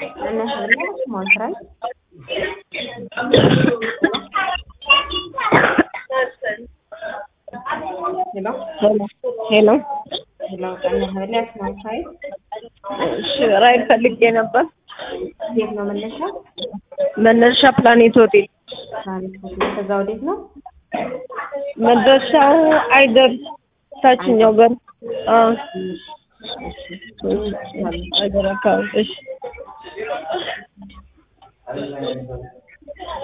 መናኸሪያ ሞንትራይ ሄሎ ሄሎ ሄሎ መናኸሪያ ሞንትራይ እሺ ራይድ ፈልጌ ነበር። የት ነው መነሻ? መነሻ ፕላኔት ሆቴል ትራንስፖርት ነው። ከዛ ወዴት ነው? መድረሻው አይደር ታችኛው በር አዎ አይደር አካባቢ እሺ